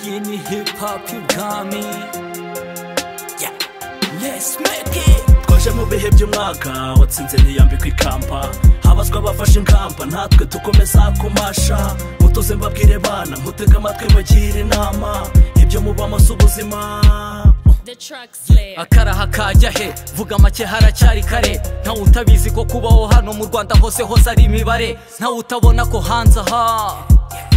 Yeni hip hop you got me Yeah Let's make it twaje mu bihe by'umwaka watsinze ntiyambikwa ikamba habazwa abafashe ingamba natwe dukomeza kumasha mutuze mbabwire bana mutega amatwi mugire inama ibyo muba si ubuzima The Truck Slayer. akaraha kajya he vuga make haracyari kare ntawe utabizi ko kubaho hano mu rwanda hose hose ari imibare ntawe utabona ko hanze aha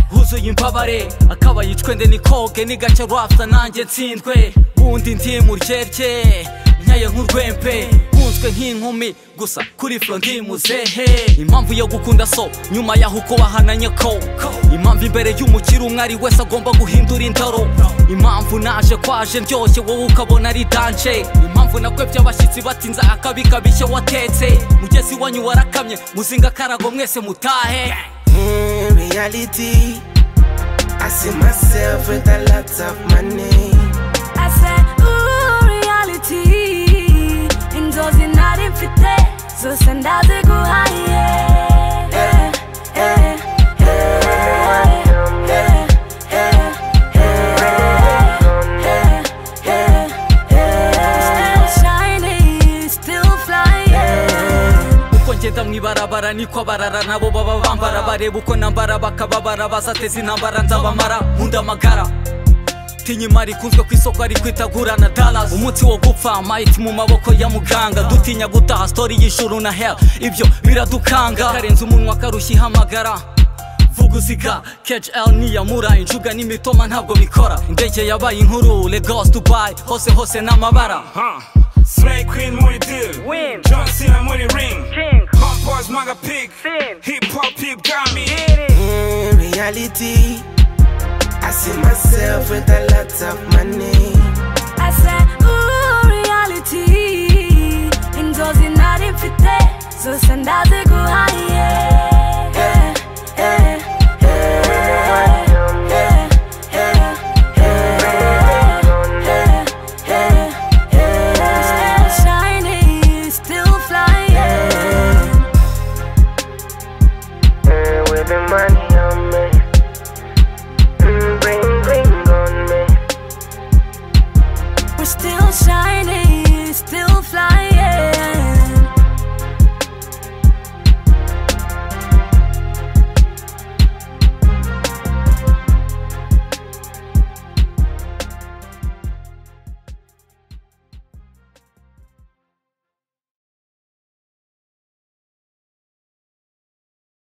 huzuye imbabare akaba yicwende nikoge nigacya rwapfa nanjye ntsindwe bundi ndi mu ryerye nyaye nk'urwembe nkunzwe nk'inkumi gusa kuri furo ndi muzehe impamvu yo gukunda so nyuma yaho uko wahananye ko impamvu imbere y'umukiri umwe ari wese agomba guhindura indoro impamvu naje kwaje ndyoshye wowe ukabona ari danje impamvu nakwebye abashyitsi batinze akabi kabishye watetse mugezi wanyu warakamye muzinga akarago mwese mutahe In reality, I see myself with a lot of money. I said, ooh, reality inzozi nari mfite zose ndaze guhaye Eh, eh, eh, eh, eh, eh, eh, eh. Still shining, still flying. uko ngenda mu ibarabara niko abarara nabo baba bambara bareba uko nambara bakababara bazateza intambara nzabamara nkunda amagara tinya imari ikunzwe ku isoko ariko itagurana dollars umunsi wo gupfa might mu maboko ya muganga dutinya gutaha story y'ishuru na hell ibyo biradukanga karenze umunwa karushya ihamagara vuguziga khl niyamura injuga n'imitoma ntabwo bikora indege yabaye inkuru lagos dubai hose hose n'amabara Slay Queen muri deal Win John Cena muri ring King Hot Boys Maga Pig Sin Hip Hop Hip Gami In reality, I see myself with a lot of money. I said, ooh, reality inzozi nari mfite zose ndaze guhaye